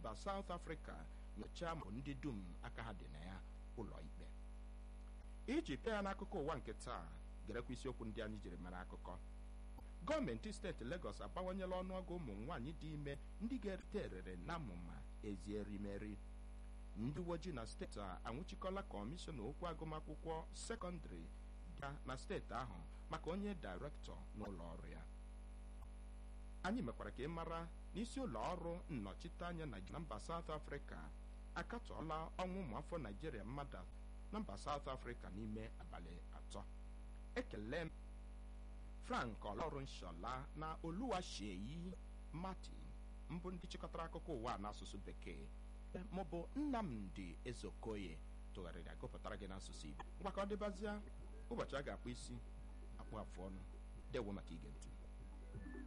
mba South Africa nyochaa mbụ ndị dum aka ha dị na ya ụlọ ikpe iji pịa ya n'akụkọ ụwa nke taa gerekwa isiokwu ndị anyị jiri mara akụkọ gọọmenti steeti Lagos abawanyela ọnụọgụ ụmụ nwaanyị dị ime ndị ga-erite erere na amụma ezi erimeri ndị uwe ojii na steeti a anwụchikọla kọmishọna okwu agụmakwụkwọ sekọndịrị ga na steeti ahụ maka onye dairektọ n'ụlọ ọrụ ya anyị mekwara ka ị mara n'isi ụlọ ọrụ nnọchiteanya na mba South Africa akatọọla ọnwụ ụmụafọ Naijiria mmadụ na mba South Africa n'ime abalị atọ ekele m Frank ọlọrụ nshola na Oluwaseyi Martin mbụ ndị chịkọtara akụkọ ụwa n'asụsụ bekee maọbụ Nnamdi Ezeokoye tụgharịrị agụpụtara gị n'asụsụ Igbo ngwa ka ọ dịbazịa ụbọchị a ga-akpụ isi akpụ afụ ọnụ dewo maka ige ntị